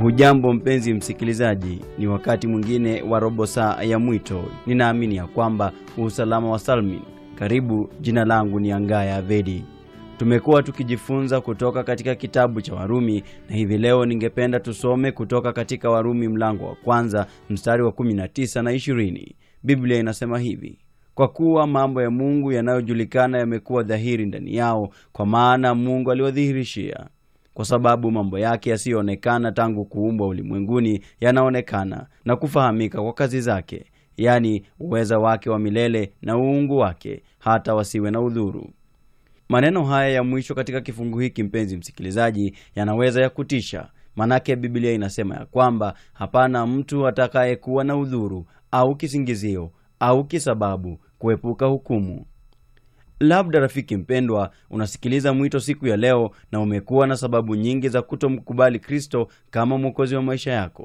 Hujambo mpenzi msikilizaji, ni wakati mwingine wa robo saa ya mwito. Ninaamini ya kwamba usalama wa salmin. Karibu, jina langu ni Angaya Avedi. Tumekuwa tukijifunza kutoka katika kitabu cha Warumi na hivi leo ningependa tusome kutoka katika Warumi mlango wa kwanza mstari wa 19 na 20. Biblia inasema hivi: kwa kuwa mambo ya Mungu yanayojulikana yamekuwa dhahiri ndani yao, kwa maana Mungu aliwadhihirishia kwa sababu mambo yake yasiyoonekana tangu kuumbwa ulimwenguni yanaonekana na kufahamika kwa kazi zake, yaani uweza wake wa milele na uungu wake, hata wasiwe na udhuru. Maneno haya ya mwisho katika kifungu hiki, mpenzi msikilizaji, yanaweza ya kutisha, manake Biblia inasema ya kwamba hapana mtu atakayekuwa na udhuru au kisingizio au kisababu kuepuka hukumu. Labda rafiki mpendwa, unasikiliza mwito siku ya leo na umekuwa na sababu nyingi za kutomkubali Kristo kama mwokozi wa maisha yako.